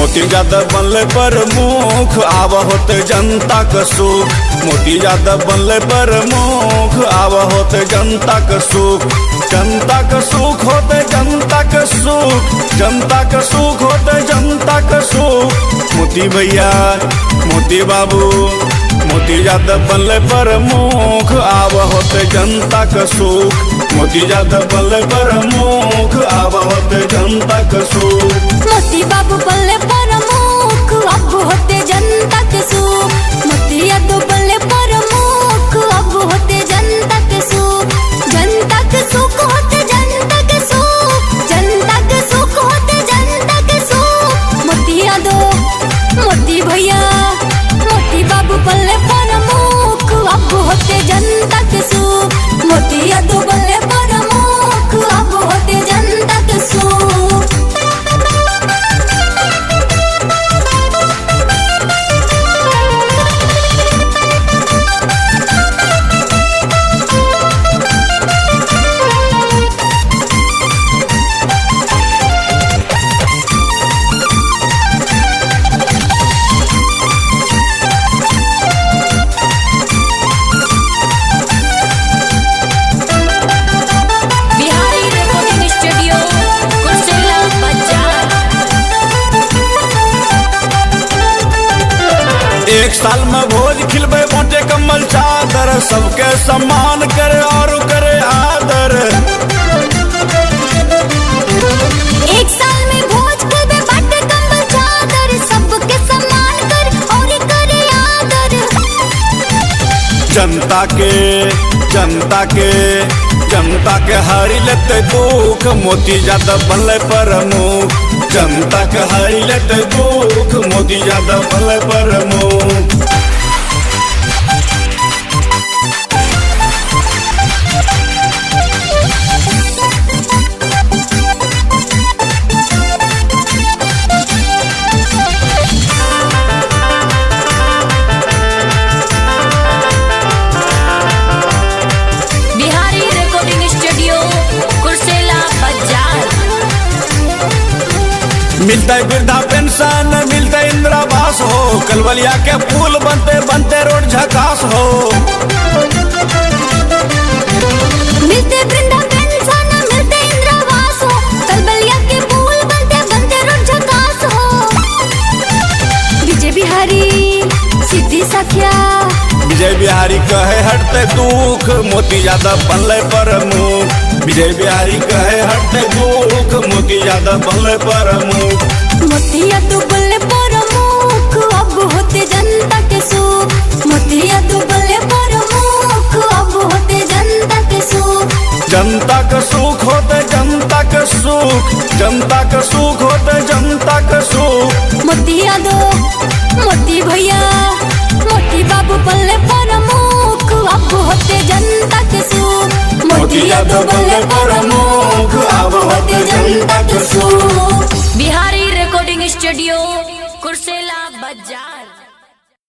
मोती यादव बनले प्रमुख आव होते जनता का सुख मोती यादव बनले प्रमुख आव होते जनता का सुख जनता का सुख होते जनता का सुख जनता का सुख होते जनता का सुख मोती भैया मोती बाबू मोती यादव बनले प्रमुख आव होते जनता का सुख मोती यादव बनले प्रमुख आव होते जनता का सुख मोती बाबू बल्ले प्रमुख अब होते जनता के सुख मोती यादव बल्ले प्रमुख अब होते जनता के सुख जनता के सुख होते जनता के सुख जनता के सुख होते जनता के सुख मोती यादव मोती भैया मोती बाबू बल्ले प्रमुख अब होते जनता के सुख मोती यादव बल्ले प्रमुख अब होते जनता के सुख बिहारी रिकॉर्डिंग स्टूडियो कुर्सेला बाजार एक साल में भोज खिलबे मोटे कम्बल चादर सबके सम्मान करे और करे आदर एक साल में भोज खेबे बाटे कंबल चादर सबके सम्मान कर और करे आदर जनता के जनता के जनता के हरी लेते दुख मोती यादव बनले प्रमुख जनता के हरी लेते दुख मोती यादव बनले प्रमुख बिहारी रिकॉर्डिंग स्टूडियो कुर्सेला बाजार मिलता है वृद्धा पेंशन मिलता है इंदिरावास हो कलवलिया के पुल बनते बनते रोड झकास हो मिलते वृंदा पेंशन मिलते इंद्रावास हो कलबलिया के पुल बनते बनते रोड झकास हो विजय बिहारी सिद्धि सखिया विजय बिहारी कहे हटते दुख मोती यादव बनले प्रमुख विजय बिहारी कहे हटते दुख मोती यादव बनले प्रमुख मोतिया तू बल्ले प्रमुख अब होते जनता के सुख मोतिया तू बल्ले प्रमुख अब होते जनता के सुख जनता का सुख होते जनता का सुख जनता का सुख होते जनता का सुख मोतिया दो मोती भैया मोती बाबू बल्ले प्रमुख अब होते जनता के सुख मोती यादव बल्ले